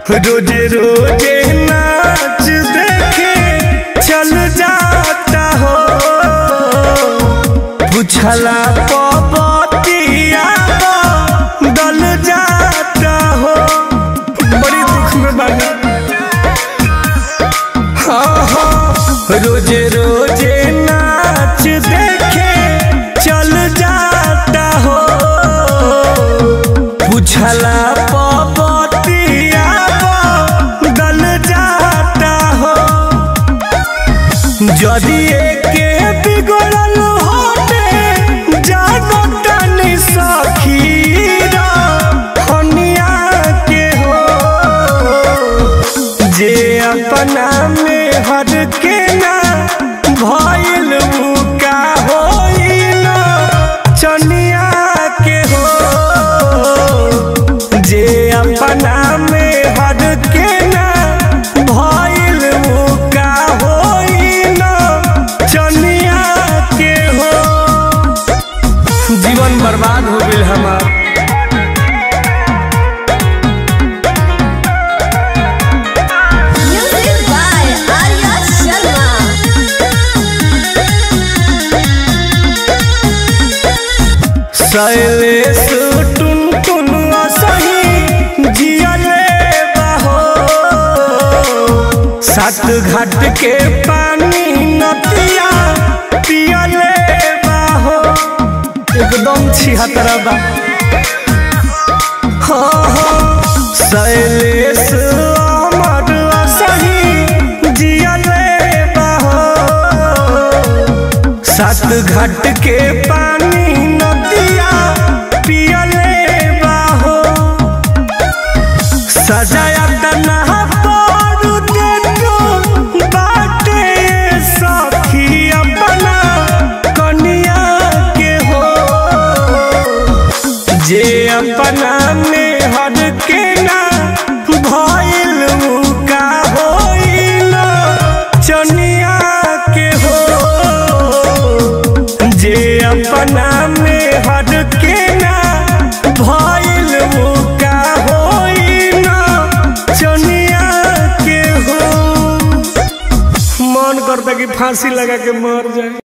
रोजे रोजे नाच देखे चल जाता हो पूछला पबतिया दल जाता हो बड़ी दुख में बानी हाँ हाँ रोजे रोजे नाच देखे चल जाता हो पूछला पबतिया दल जाता हो যদি একে বিগড়ল হতে জানো টানি সখীরা হনিয়া के हो जे अपना में हर के ना भइल उ का होइल चनिया के हो जे अपना में हर के ना भइल उ का होइल चनिया के हो जीवन बर्बाद हो गेल हमार Music by Arya Sharma. Shailesh टुन टुन सही जियले बहो सात घाट के पानी नदिया पियले बहो एकदम छिहत्तर बा हाँ हाँ शैलेश अमर सही जियले बहो सात घाट के पानी नदिया पियले बाहो सजाया तना पारू देखो बाटे सखी अपना कनिया के हो जे अपना में हर के ना भइल उ का होइल चनिया के हो जे अपना में हर के ना भइल उ का होइल चनिया के हो मन करता कि फांसी लगा के मर जाए